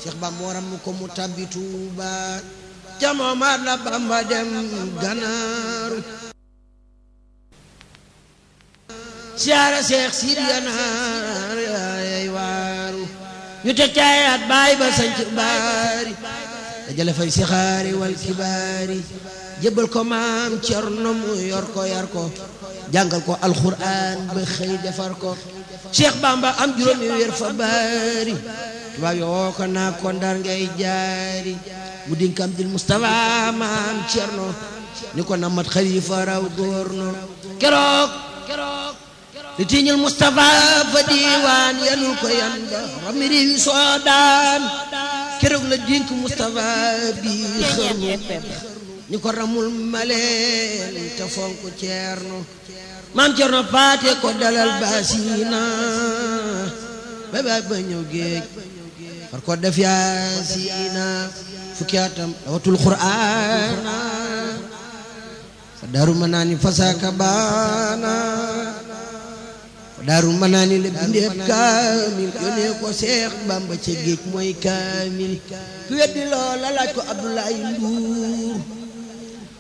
Cheikh Bamba waram ko mu tabbi Tuuba ca moomaat la Bamba dem ganaaru siyaara Seex Siidi Ganaar yaay waaru ñu teg caayaat baay ba sanc baari dajale fay sixaari wal kibaari jébbal ko maam Cerno mu yor ko yar ko jàngal ko alxuraan ba xëy defar ko Cheikh Bamba am juróomi weer fa baari tubaab yoo ko naa ko ndar ngay jaari mu dinkam dil Mustafa maam Cerno ni ko namat xalifa raw góorno keroog li tiiñul Mustafa fa diiwaan yanul ko yan ba rami réewi soodaan keroog la dink Mustafa bi xërnu ni ko ramul maleen te fonk ceerno maam ceerno paate ko dalal baasina ba ba ba ñëw géej far ko def yaasina fukki atam dawatul qur'aana fa daaru manaani fasaaka baana fa daaru manaani la bindeeb kaamil yónnee ko seex bamba ca géej mooy kaamil ku weddi loola laaj ko abdoulaye nduur